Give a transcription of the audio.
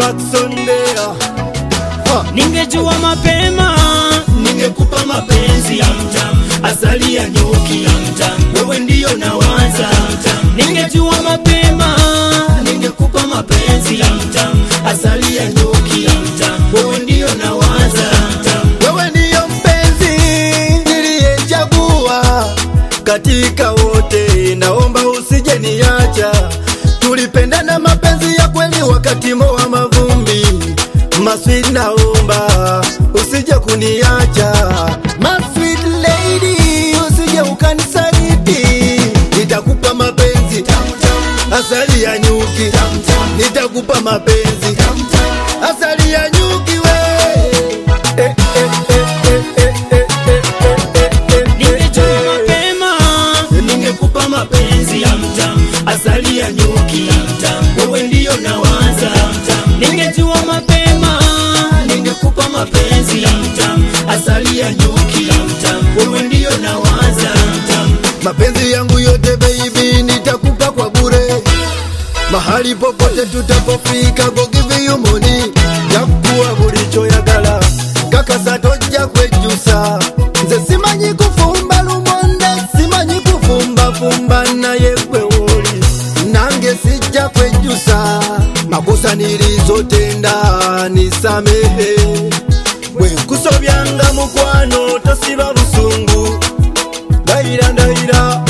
baksondea Ningejua mapema ningekupa mapenzi ya mtam, asali ya nyuki ya mtam, wewe ndiyo nawaza mtam. Ningejua mapema ningekupa mapenzi ya mtam, asali ya nyuki ya mtam, wewe ndiyo nawaza mtam. wewe ndiyo mpenzi niliyechagua katika wote, naomba usije niacha. Tulipendana mapenzi ya kweli wakati moa mavumbi, masweet, naomba usije kuniacha. My sweet lady, usije ukanisaliti, nitakupa mapenzi asali ya nyuki, nitakupa mapenzi asali ya nyuki we eh, eh, eh, eh, eh, eh, eh, eh, eh, Ningejua mapema ningekupa mapenzi ya mtam, asali ya nyuki ya mtam, wewe ndiyo nawaza mtam. Ningejua mapema ningekupa mapenzi ya mtam, asali ya nyuki ya mtam, wewe ndiyo nawaza mtam. mapenzi yangu yote baby nitakupa kwa bure mahali popote tutapofika go give you money jakuwa bulichoyagala kakasa tojja kwejusa nze simanyi kufumba lumonde simanyi kufumbafumba naye gwe woli nange sijja kwejusa makosa nilizotenda nisamehe bwe nkusobyanga mukwano tosiba busungu ndayira ndayira